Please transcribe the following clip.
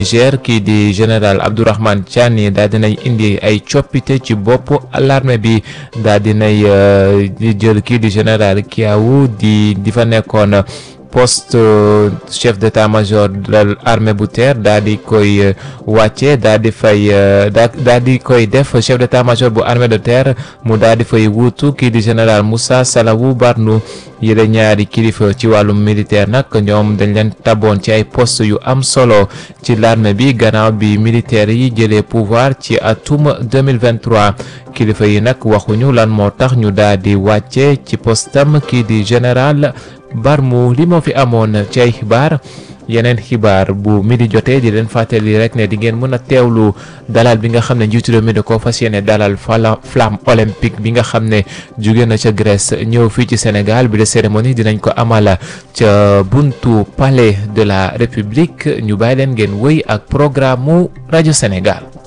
Niger kii di général Abdourahmane Tiani daal dinay indi ay coppite ci bopp l'armée bi daal dinay jël kii di général Kiawu di di fa nekkoon poste chef d'état-major de l'armée bu terre daal di koy wàcce daal di fay daal di koy def chef d'état-major bu armée de terre mu daal di fay wuutu kii di général Moussa Salawou Barnou yële ñaari kilifa ci wàllum militaire nag ñoom dañ leen taboon ci ay poste yu am solo ci l'armée bi gannaaw bi militaires yi jëlee pouvoir ci atum 2023 kilifa yi nag waxuñu lan moo tax ñu daal di wàcce ci postam kii di général Barmu li moo fi amoon ci ay xibaar yeneen xibaar bu midi jotee di leen fàttali rek ne di ngeen mën a teewlu dalal bi nga xam ne njiitu réew mi da koo fas yéene dalal flamme olympique bi nga xam ne jóge na ca Grèce ñëw fii ci Sénégal bi de cérémonie dinañ ko amala ca buntu palais de la République ñu bàyyi leen ngeen wëy ak programme mu rajo Sénégal.